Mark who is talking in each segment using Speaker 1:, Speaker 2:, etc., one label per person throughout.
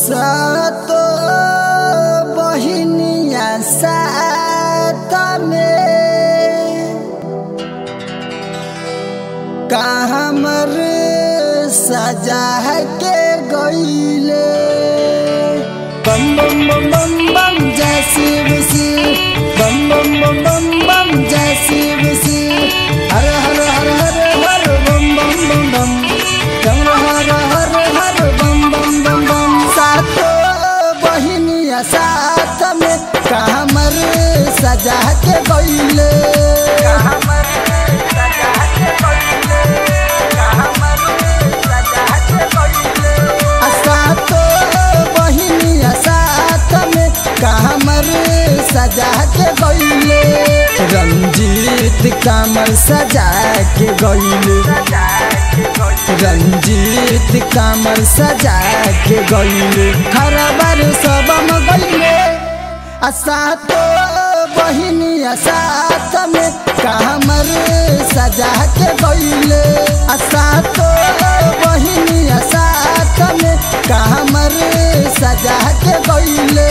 Speaker 1: सातो बहिनिया सात में का हमर सजा के गईले बम बम बम बम बम जय शिव शिव बम बम बम बम बम जय शिव शिव हर हर हर हर हर बम बम बम बम चम हर हर हर बम बम बम बम सातो बहिनिया साथ में कामर सजा के गईले सातो बहिनिया साथ में कामर सजा के गईले रंजीत कामर सजा के गईले रंजीत कामर सजा के गईले खरबर सबम गईले आ सातो बहिनिया साथ में कामर सजा के गईले आ सातो बहिनिया साथ में कामर सजा के गईले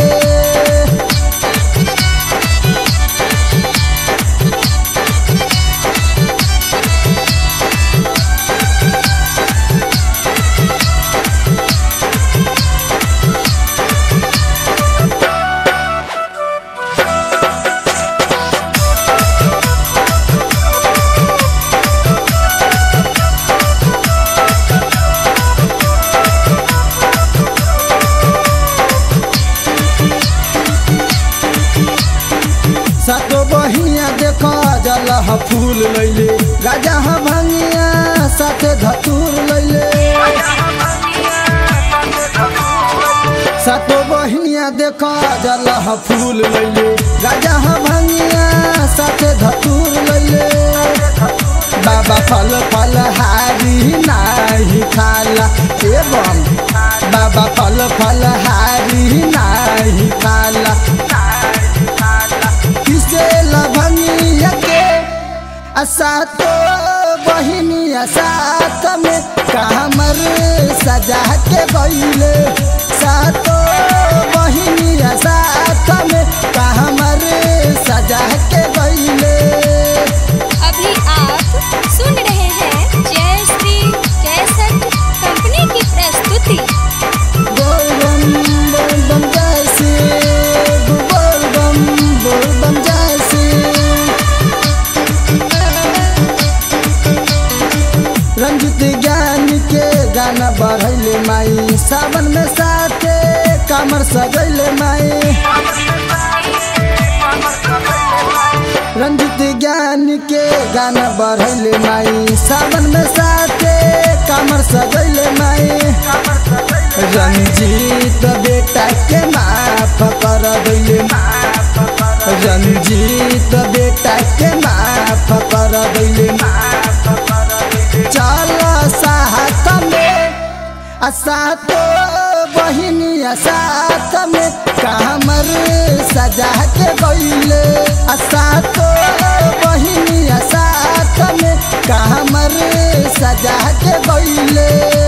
Speaker 1: सातो बहिया देख जलह फूल लैले गाजा भंगिया साथे धतूर लैले सातो बहिनिया देख जलह फूल लैले गाजा भंगिया साथे धतूर लैले बाबा फल फल हारी नाही खाला एवं बाबा फल फल हारी नाही खाला किसे लभनिया के असातो बहिनिया साथ में कामर सजा के गईले सातो बहिनिया साथ में कामर सजा के गईले
Speaker 2: अभी आप सुन रहे हैं जय श्री कैसेट कंपनी की प्रस्तुति
Speaker 1: बोल बम बोल बम जय शिव बोल बम बोल बम जय शिव रंजित ज्ञान के गाना बढ़ैले माई सावन में साथे कमर सजैले माई रंजित ज्ञान के गाना बढ़ैले माई सावन में साथे कमर सजैले माई रंजीत बेटा के माफ कर दैले रंजीत बेटा के माफ कर दैले चल साथ में आ सातो बहिनिया साथ में कामर सजा के गईले आ सातो बहिनिया साथ में कामर सजा के गईले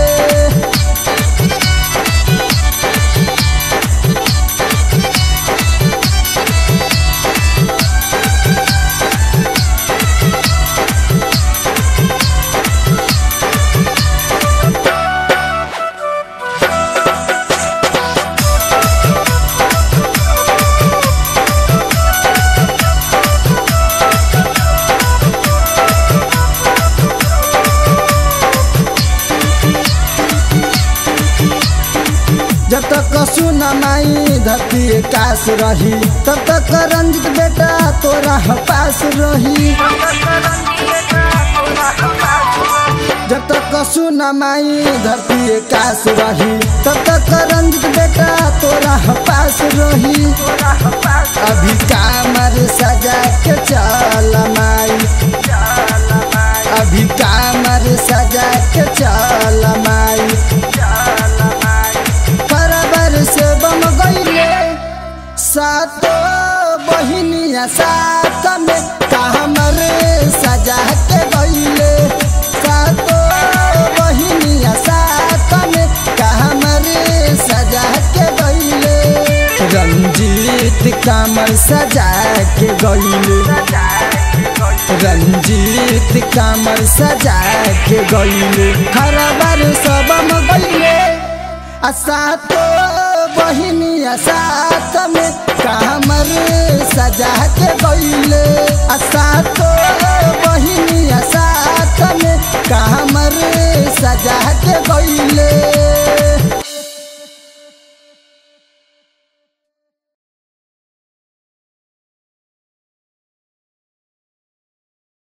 Speaker 1: जब तक सुन माई धरती काश रही तब तक रंजित बेटा तोरा पास रही जब तक सुन माई धरती काश रही तब तक रंजित बेटा तोरा पास रही अभी कामर सजा के चल माई अभी कामर सजा के चल माई बराबर से बम गईले सातो बहिनिया साथ में कामर सजा के गईले सातो बहिनिया साथ में कामर सजा के रंजीत कामर सजा के गईले रंजीत कामर सजा के गईले खरबर सबम गईले आशा तो बहिनिया साथ में कामर सजा के गईले आशा तो बहिनिया साथ में कामर सजा के गईले